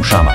Muszama.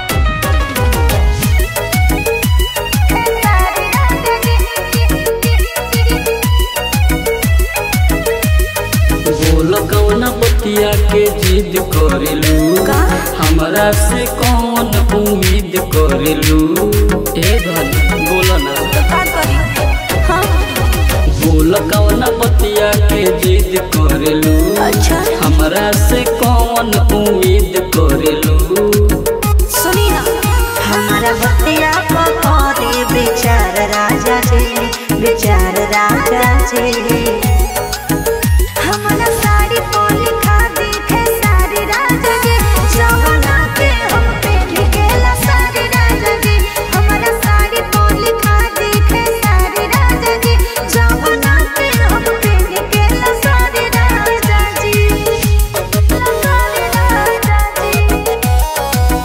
बोल कौन बतिया के जिद करेलू का? हमरा से कौन उम्मीद करेलू ए धन बोल ना का करी हाँ बोल कौन बतिया के जिद करेलू अच्छा हमरा से कौन उम्मीद करेलू सुनी ना हमारा बतिया पकड़े बेचार राजा जी बेचार राजा जी हमारा साड़ी पोली खा दिखे सारी राजा जी जवना के हम पे निकेला सारी राजा जी हमारा साड़ी पोली खा दिखे सारी राजा जी जवना के हम पे निकेला सारी राजा जी सारी राजा जी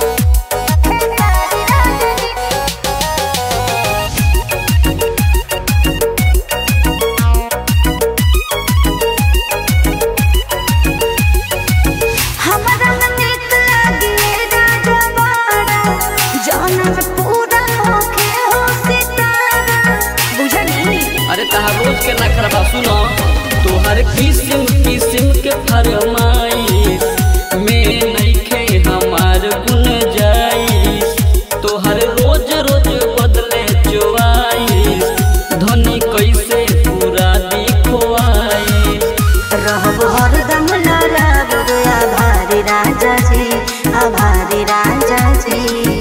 हमरा नीक लागे राजा बाड़ा जौन में पूरा होखे हो सितारा बुझनी अरे तहा रोज के ना खराबा सुनो तोहर किस्म किस्म के फरमाइश में नइखे हमार गुन जाइश तोहर रोज रोज बदले चोआइश धनी कैसे पूरा दिखवाइश रहब हरदम लड़ब आभारी राजा जी आभारी राजा जी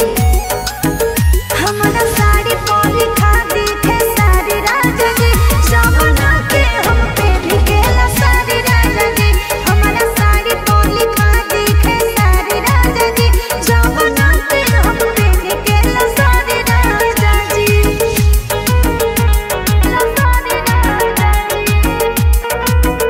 हमरा साड़ी पोली खा दिखे सारी राजा जी जवना के हम पे निकेला सारी राजा जी हमरा साड़ी पोली खा दिखे सारी राजा जी जवना के हम पे निकेला सारी राजा जी सारी राजा जी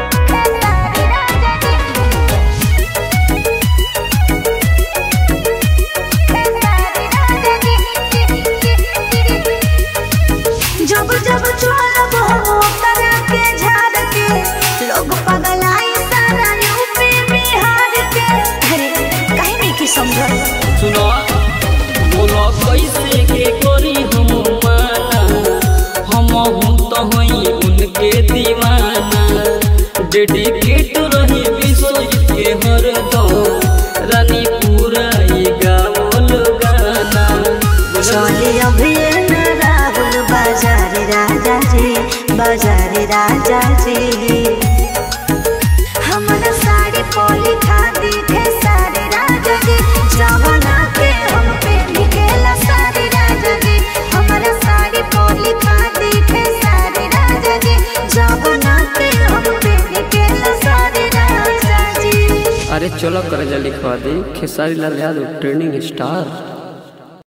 जब जब चलब हो करा के झाड़ के लोग पगलाई सारा यूपी बिहार के अरे कहीं नहीं की समझ सुनो बोलो कैसे के करी हम माना हम हूँ तो हई उनके दीवाना डेडिकेट रही विश्व के हरदम रानी पूरा ये गावल गाना चले अभी न राहुल बाजार राजा जी बाजार राजा जी हमारा साड़ी पोली खा दिखे सारे राजा जी जवना के हम पे निकेला सारी राजा जी हमारा साड़ी पोली खा दिखे सारे राजा जी जवना के हम पे निकेला सारी राजा जी अरे चलो कर लिखवा दी खेसारी लाल यादव ट्रेनिंग स्टार